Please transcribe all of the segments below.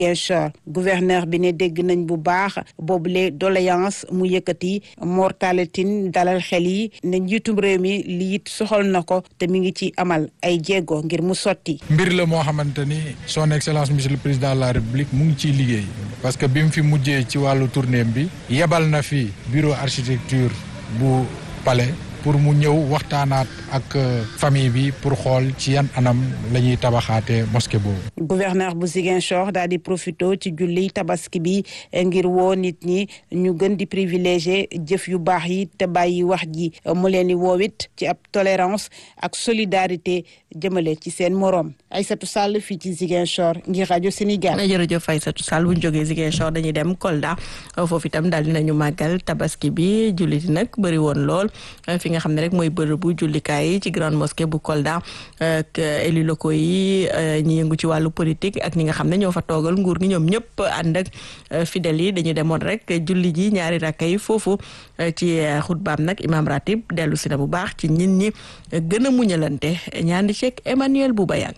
Ziguinchor gouverneur bi ne dégg nañ bu baax boobule doléance mu yëkkati mortalité dalal xel yi ne njiitum réew mi lii it soxal na ko te mi ngi ci amal ay jéego ngir mu sotti. mbir la moo xamante ni son excellence monsieur le président de la république mu ngi ciy liggéey parce que bi mu fi mujjee ci wàllu tournée bi yebal na fi bureau architecture bu palais. pour mu ñëw waxtaanaat ak famille bi pour xool ci yan anam la ñuy tabaxaatee mosquée boobu. gouverneur bu Ziguinchor daal di profité ci julli tabaski bi ngir woo nit ñi ñu gën di privilégié jëf yu baax yi te bàyyi wax ji mu leen di woowit ci ab tolérance ak solidarité jëmale ci seen moroom Aïssatou Sall fii ci Ziguinchor ngir rajo Sénégal. jërëjëf Aïssatou Sall bu ñu jógee Ziguinchor dañuy dem Kolda foofu itam daal dinañu màggal tabaski bi jullit nag bëri woon lool. nga xam ne rek mooy bërëbu jullikaay yi ci grande mosquée bu Kolda ak élus locaux yi ñi yëngu ci wàllu politique ak ñi nga xam ne ñoo fa toogal nguur gi ñoom ñëpp ànd ak fidèles yi dañu demoon rek julli ji ñaari rakka yi foofu ci xutbaam nag imam ratib dellu si na bu baax ci nit ñi gën a muñalante ñaandi ceeg Emmanuel Boubayang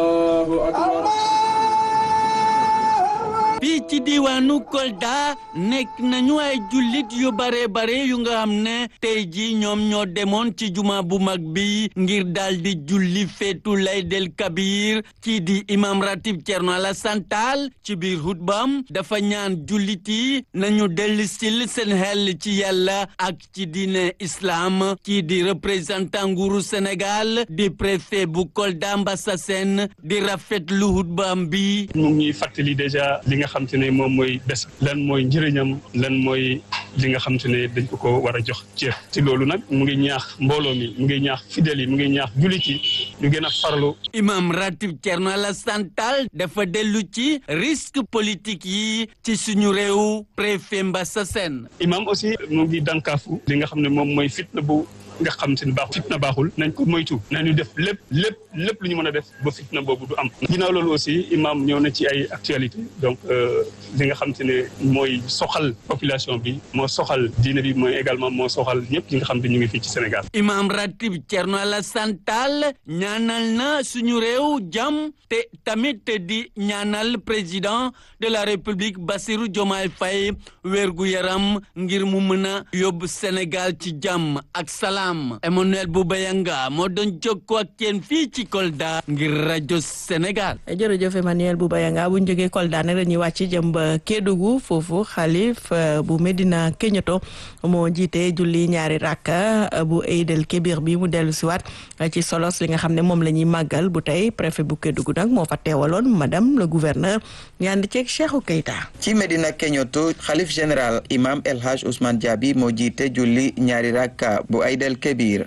fii ci diwaanu Kolda nekk nañu ay jullit yu bare bare yu nga xam ne tey ji ñoom ñoo demoon ci juma bu mag bi ngir daal di julli feetu laydel kabir kii di imam ratib Thierno Alassane Tall ci biir xutbaam dafa ñaan jullit yi nañu dellu sil seen xel ci yàlla ak ci diine islam kii di représentant nguuru Sénégal di préfet bu Kolda Mbassa Sène di rafetlu xutbaam bi mu ngi fàttali déjà li nga xam te ne moom mooy bés lan mooy njëriñam lan mooy li nga xam te ne dañ ko ko war a jox cër ci loolu nag mu ngi ñaax mbooloo mi mu ngi ñaax fidèles yi mu ngi ñaax jullit yi ñu gën a farlu imam ratib Thierno Alassane Tall dafa dellu ci risque politique yi ci suñu réew préfet Mbassa Sène imam aussi mu ngi dànkaafu li nga xam ne moom mooy fitna bu nga xam te ne baaxul fitna baaxul nañ ko moytu nañu def lépp lépp lépp lu ñu mën a def ba fitna boobu du am ginnaaw loolu aussi imam ñëw na ci ay actualité donc li nga xam te ne mooy soxal population bi moo soxal diine bi mooy également moo soxal ñëpp ñi nga xam te ñu ngi fii ci Sénégal imam ratib Thierno Alassane Tall ñaanal na suñu réew jàmm te tamit di ñaanal président de la république Bassirou Diomaye Faye wérgu yaram ngir mu mën a yóbbu Sénégal ci jàmm ak salaam Emmanuel Boubayanga moo doon jokkoo ak kenn fii ci Kolda ngir rajo Sénégal. jërëjëf Emmanuel Boubayanga bu ñu jógee Kolda nag dañuy wàcc jëm ba Kédougou foofu xalif bu Medina Keñoto moo jiite julli ñaari rakka bu Eidel Kébir bi mu dellu si waat ci solos li nga xam ne moom la ñuy màggal bu tey préfet bu Kédougou nag moo fa teewaloon madame le gouverneur ñaandi ceeg Cheikhou Keita. ci Medina Keñoto xalif général imam El Hadj Ousmane Diaby moo jiite julli ñaari rakka bu Eidel Kébir.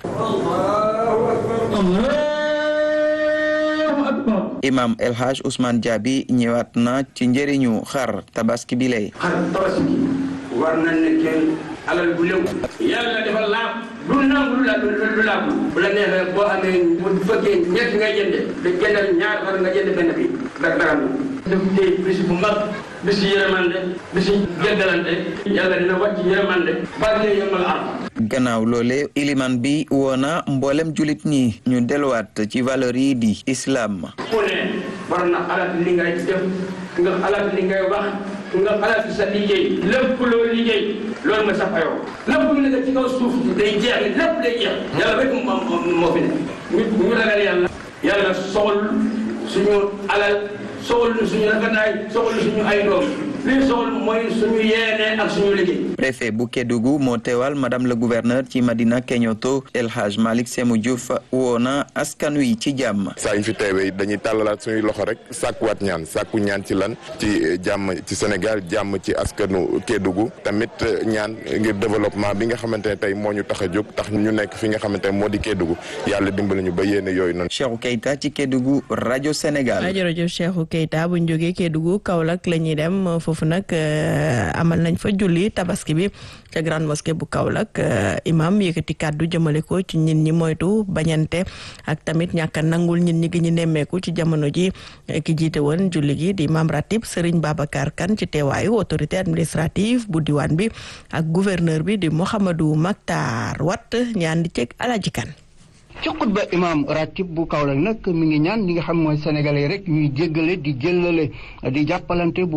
imam El Hadj Ousmane Diaby ñëwaat na ci njëriñu xar tabaski bi lay. xar tabaski war na nekkee alal bu léw yàlla dafa laab du nangu lu la lu laab bu la neexee boo amee bu fekkee ñett ngay jënde da jëndal ñaar xar nga jënd benn bi dak daram daf tey bis bu mag bisi yërmande bisi jëndalante yàlla dina wàcc yërmande barke yëmal am gannaaw loole iliman bi woona mboolem julit ñi ñu delluwaat ci valeur yi di islam ku ne war na xalaat li ngay def nga xalaat li ngay wax nga xalaat sa liggéey lépp loo liggéey loolu ma sax ayoo lépp lu nekk ci kaw suuf day jeex lépp day jeex yàlla rek moo moo fi ne ñu ñu ragal yàlla yàlla soxal suñu alal soxal suñu rafetaay soxal suñu ay doom li soxal mooy suñu yéene ak suñu liggéey préfet bu Kédougou moo teewal madame le gouverneur ci Madina Keñoto El Hadj Malick Sémou Diouf woona askan wi ci jàmm saa ñu fi teewee dañuy tàllalaat suñuy loxo rek sàkkuwaat ñaan sàkku ñaan ci lan ci jàmm ci Sénégal jàmm ci askanu Kédougou tamit ñaan ngir développement bi nga xamante ne tey moo ñu tax a jóg tax ñu nekk fi nga xamante ne moo di Kédougou yàlla dimbali ñu ba yéene yooyu noonu. Cheikhou Keita ci Kédougou rajo Sénégal. jërëjëf Cheikhou Keita bu ñu jógee Kédougou Kaolack la ñuy dem foofu nag amal nañ fa julli tabaski bi ca grande mosquée bu Kaolack imam yëkkati kàddu jëmale ko ci nit ñi moytu bañante ak tamit ñàkk a nangul nit ñi gi ñu nemmeeku ci jamono ji ki jiite woon julli gi di imam ratib Serigne Babacar Kane ci teewaayu autorité administrative bu diwaan bi ak gouverneur bi di Mouhamadou Maktar Watt ñaan di ceeg Alaji Kane ci xutba imam ratib bu Kaolack nag mi ngi ñaan ñi nga xam mooy sénégalais rek ñuy jéggale di jëllale di jàppalante bu